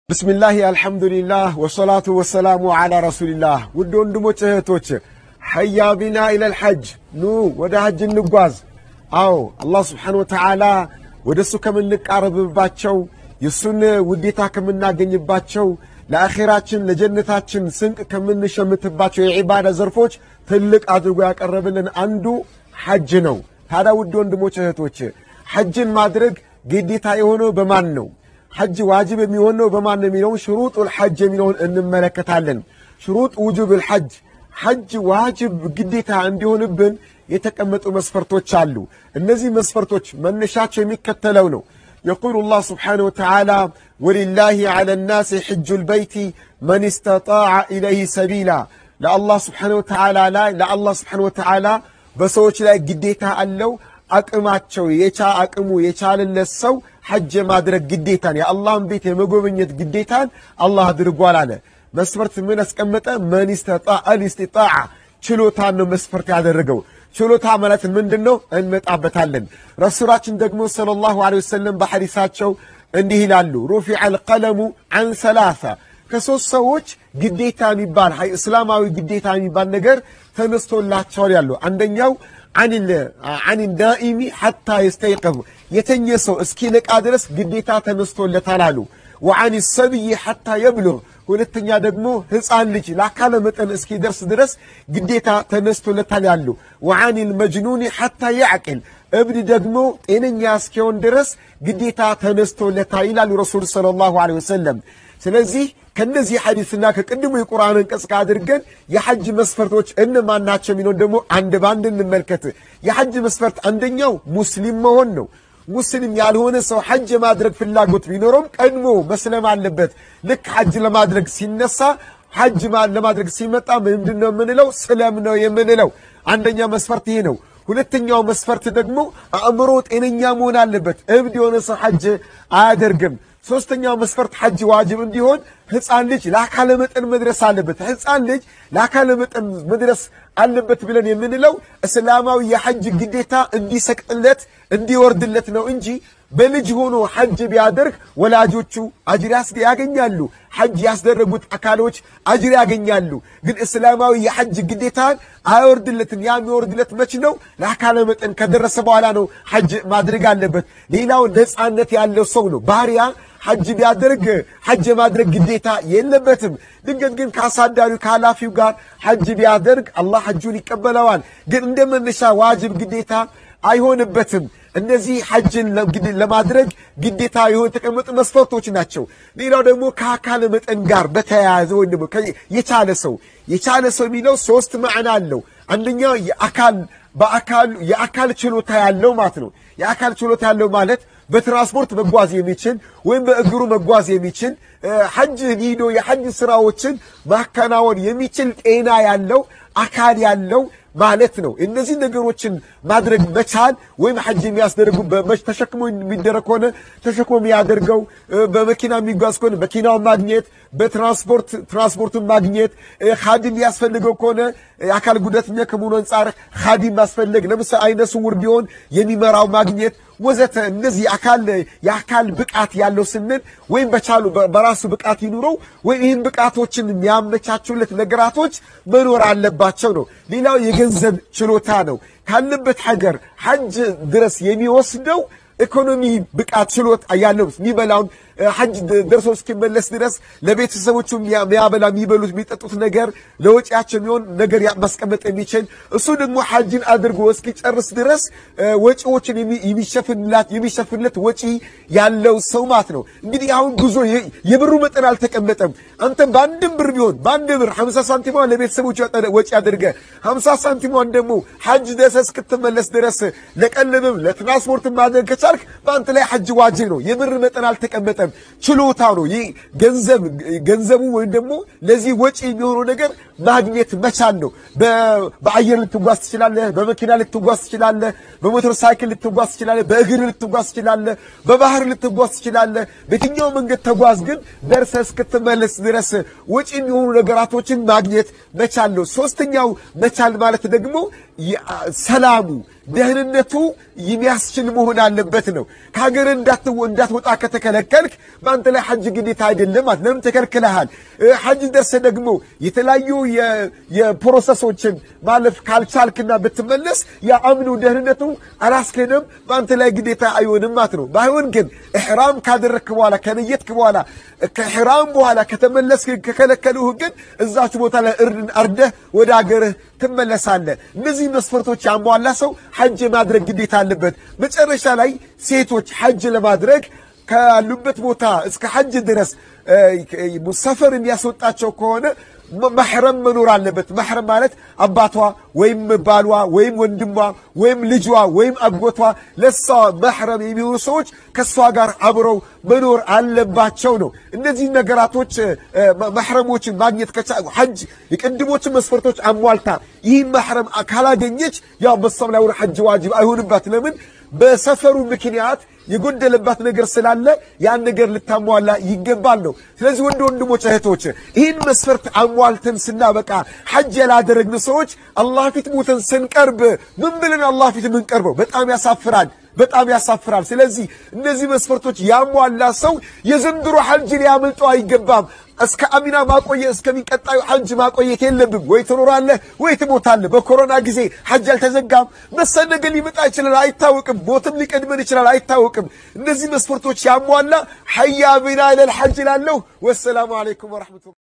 ብስሚላህ አልሐምዱሊላህ ወሰላቱ ወሰላሙ ዓላ ረሱሊላህ። ውድ ወንድሞች እህቶች፣ ሐያ ቢና ኢለል ሐጅ ኑ ወደ ሐጅ እንጓዝ። አዎ አላህ ስብሓነ ወተዓላ ወደ እሱ ከምንቃረብባቸው የእሱን ውዴታ ከምናገኝባቸው ለአኼራችን ለጀነታችን ስንቅ ከምንሸምትባቸው የዒባዳ ዘርፎች ትልቅ አድርጎ ያቀረብልን አንዱ ሐጅ ነው። ታዲያ ውድ ወንድሞች እህቶች፣ ሐጅን ማድረግ ግዴታ የሆነው በማን ነው? ሐጅ ዋጅብ የሚሆነው በማን ነው የሚለውን ሽሩጡል ሐጅ የሚለውን እንመለከታለን። ሽሩጥ ውጁብል ሐጅ ሐጅ ዋጅብ ግዴታ እንዲሆንብን የተቀመጡ መስፈርቶች አሉ። እነዚህ መስፈርቶች መነሻቸው የሚከተለው ነው። የቁሉ ላህ ስብሓነሁ ወተዓላ ወሊላሂ ዐለ ናሲ ሕጁል በይቲ መን ስተጣዐ ኢለይህ ሰቢላ ለአላህ ስብሓነሁ ወተዓላ ላይ ለአላህ ስብሓነሁ ወተዓላ በሰዎች ላይ ግዴታ አለው አቅማቸው የቻ አቅሙ የቻለለት ሰው ሐጅ የማድረግ ግዴታን የአላህን ቤት የመጎብኘት ግዴታን አላህ አድርጓል አለ። መስፈርት ምን አስቀመጠ? መን ስተጣዐ ልስቲጣዓ ችሎታን ነው መስፈርት ያደረገው። ችሎታ ማለት ምንድን ነው? እንመጣበታለን። ረሱላችን ደግሞ ሰለላሁ ዐለይሂ ወሰለም በሐዲሳቸው እንዲህ ይላሉ፣ ሩፊዐ አልቀለሙ ዐን ሰላሳ ከሦስት ሰዎች ግዴታ የሚባል እስላማዊ ግዴታ የሚባል ነገር ተነስቶላቸዋል ያሉ አንደኛው አን ዳኢሚ ሐታ የስተይቀብ የተኘ ሰው እስኪነቃ ድረስ ግዴታ ተነስቶለታል አሉ። ወአን ሰብይ ሐታ የብሉግ ሁለተኛ ደግሞ ሕፃን ልጅ ለአካለ መጠን እስኪደርስ ድረስ ግዴታ ተነስቶለታል ያሉ። ወአን ልመጅኑኒ ሐታ ያዕቅል እብድ ደግሞ ጤነኛ እስኪሆን ድረስ ግዴታ ተነስቶለታል ይላሉ ረሱል ሰለላሁ ዐለይሂ ወሰለም። ስለዚህ ከነዚህ ሐዲስና ከቅድሙ የቁርአን አንቀጽ ጋር አድርገን የሐጅ መስፈርቶች እነማን ናቸው የሚለውን ደግሞ አንድ በአንድ እንመልከት። የሐጅ መስፈርት አንደኛው ሙስሊም መሆን ነው። ሙስሊም ያልሆነ ሰው ሐጅ የማድረግ ፍላጎት ቢኖረውም ቀድሞ መስለም አለበት። ልክ ሐጅ ለማድረግ ሲነሳ ሐጅ ለማድረግ ሲመጣ ምንድን ነው የምንለው? ስለም ነው የምንለው። አንደኛ መስፈርት ይሄ ነው። ሁለተኛው መስፈርት ደግሞ አእምሮ ጤነኛ መሆን አለበት። እብድ የሆነ ሰው ሐጅ አያደርግም። ሶስተኛው መስፈርት ሐጅ ዋጅብ እንዲሆን ሕፃን ልጅ ለአካለ መጠን መድረስ አለበት። ሕፃን ልጅ ለአካለ መጠን መድረስ አለበት ብለን የምንለው እስላማዊ የሐጅ ግዴታ እንዲሰቅጥለት እንዲወርድለት ነው እንጂ በልጅ ሆኖ ሐጅ ቢያደርግ ወላጆቹ አጅር ያገኛሉ። ሐጅ ያስደረጉት አካሎች አጅር ያገኛሉ። ግን እስላማዊ የሐጅ ግዴታን አይወርድለትም። ያ የሚወርድለት መች ነው? ለአካለ መጠን ከደረሰ በኋላ ነው ሐጅ ማድረግ አለበት። ሌላው ነፃነት ያለው ሰው ነው ባሪያ ሐጅ ቢያደርግ ሐጅ የማድረግ ግዴታ የለበትም። ድንገት ግን ከአሳዳሪው ከኃላፊው ጋር ሐጅ ቢያደርግ አላህ ሐጁን ይቀበለዋል። ግን እንደ መነሻ ዋጅብ ግዴታ አይሆንበትም። እነዚህ ሐጅን ለማድረግ ግዴታ የሆኑ የተቀመጡ መስፈርቶች ናቸው። ሌላው ደግሞ ከአካል መጠን ጋር በተያያዘ ወይም ደግሞ የቻለ ሰው የቻለ ሰው የሚለው ሶስት ማዕና አለው። አንደኛው የአካል በአካል የአካል ችሎታ ያለው ማለት ነው። የአካል ችሎታ ያለው ማለት በትራንስፖርት መጓዝ የሚችል ወይም በእግሩ መጓዝ የሚችል ሐጅ ሂዶ የሐጅ ስራዎችን ማከናወን የሚችል ጤና ያለው አካል ያለው ማለት ነው። እነዚህ ነገሮችን ማድረግ መቻል ወይም ሐጅ የሚያስደርጉ ተሸክሞ የሚደረግ ከሆነ ተሸክሞ የሚያደርገው፣ በመኪና የሚጓዝ ከሆነ መኪናውን ማግኘት፣ በትራንስፖርት ትራንስፖርቱን ማግኘት፣ ኻዲም ያስፈልገው ከሆነ የአካል ጉዳተኛ ከመሆኑ አንጻር ኻዲም ማስፈለግ፣ ለምሳሌ አይነ ስውር ቢሆን የሚመራው ማግኘት ወዘተ እነዚህ የአካል ብቃት ያለው ስንል ወይም በቻሉ በራሱ ብቃት ይኑረው ወይም ይህን ብቃቶችን የሚያመቻቹለት ነገራቶች መኖር አለባቸው ነው። ሌላው የገንዘብ ችሎታ ነው። ካለበት ሀገር ሐጅ ድረስ የሚወስደው ኢኮኖሚ ብቃት ችሎታ ያለው የሚበላውን ሐጅ ደርሶ እስኪመለስ ድረስ ለቤተሰቦቹ የሚያበላ የሚበሉት የሚጠጡት ነገር ለወጪያቸው የሚሆን ነገር ማስቀመጥ የሚችል እሱ ደግሞ ሐጅን አድርጎ እስኪጨርስ ድረስ ወጪዎችን የሚሸፍንለት ወጪ ያለው ሰው ማለት ነው። እንግዲህ አሁን ጉዞ የብሩ መጠን አልተቀመጠም። አንተም በአንድም ብር ቢሆን በአንድ ብር ሀምሳ ሳንቲሟን ለቤተሰቦቹ ወጪ አድርገ ሀምሳ ሳንቲሟን ደግሞ ሐጅ ደርሰህ እስክትመለስ ድረስ ለቀለብም ለትራንስፖርት ማድረግ ከቻልክ በአንተ ላይ ሐጅ ዋጅብ ነው። የብር መጠን አልተቀመጠም። ችሎታ ነው። ይህ ገንዘብ ገንዘቡ ወይም ደግሞ ለዚህ ወጪ የሚሆነው ነገር ማግኘት መቻል ነው። በአየር ልትጓዝ ትችላለህ። በመኪና ልትጓዝ ትችላለህ። በሞተር ሳይክል ልትጓዝ ትችላለህ። በእግር ልትጓዝ ትችላለህ። በባህር ልትጓዝ ትችላለህ። በየትኛው መንገድ ተጓዝ፣ ግን ደርሰህ እስክትመለስ ድረስ ወጪ የሚሆኑ ነገራቶችን ማግኘት መቻል ነው። ሶስተኛው መቻል ማለት ደግሞ ሰላሙ ደህንነቱ የሚያስችል መሆን አለበት ነው። ከሀገር እንዳትወጣ ከተከለከልክ በአንተ ላይ ሐጅ ግዴታ አይደለም። ለምን ተከልክለሃል? ሐጅ ደርሰህ ደግሞ የተለያዩ የፕሮሰሶችን ማለፍ ካልቻልክና ብትመለስ የአምኑ ደህንነቱ አላስኬድም፣ በአንተ ላይ ግዴታ አይሆንም ማለት ነው። ባይሆን ግን ኢሕራም ካደረግክ በኋላ ከነየትክ በኋላ ከኢሕራም በኋላ ከተመለስክ ከከለከሉህ ግን እዛች ቦታ ላይ እርድን አርደህ ወደ አገርህ ትመለሳለህ። እነዚህ መስፈርቶች ያሟላ ሰው ሐጅ የማድረግ ግዴታ አለበት። መጨረሻ ላይ ሴቶች ሐጅ ለማድረግ ካሉበት ቦታ እስከ ሐጅ ድረስ ሰፈር የሚያስወጣቸው ከሆነ መሕረም መኖር አለበት። መሕረም ማለት አባቷ ወይም ባሏ ወይም ወንድሟ ወይም ልጇ ወይም አጎቷ ለሷ መሕረም የሚሆኑ ሰዎች ከእሷ ጋር አብረው መኖር አለባቸው ነው። እነዚህ ነገራቶች መሕረሞችን ማግኘት ከቻ ሐጅ የቅድሞችን መስፈርቶች አሟልታ ይህን መሕረም ካላገኘች ያው በሷም ላይ ሐጅ ዋጅብ አይሆንባት። ለምን? በሰፈሩ ምክንያት የጎደለባት ነገር ስላለ ያን ነገር ልታሟላ ይገባል ነው። ስለዚህ ወንድ ወንድሞች፣ እህቶች ይህን መስፈርት አሟልተን ስናበቃ ሐጅ ያላደረግን ሰዎች አላህ ፊት ሞተን ስንቀርብ ምን ብለን አላህ ፊት የምንቀርበው? በጣም ያሳፍራል፣ በጣም ያሳፍራል። ስለዚህ እነዚህ መስፈርቶች ያሟላ ሰው የዘንድሮ ሐጅ ሊያመልጠው አይገባም። እስከ አሚና ማቆየት እስከሚቀጣዩ ሐጅ ማቆየት የለብም። ወይ ትኖራለህ ወይ ትሞታለህ። በኮሮና ጊዜ ሐጅ አልተዘጋም። መሰል ነገር ሊመጣ ይችላል፣ አይታወቅም። ሞትም ሊቀድመን ይችላል፣ አይታወቅም። እነዚህ መስፈርቶች ያሟላ ሐያ ቢና ኢለል ሐጅ እላለሁ። ወሰላሙ አለይኩም ወረሕመቱላህ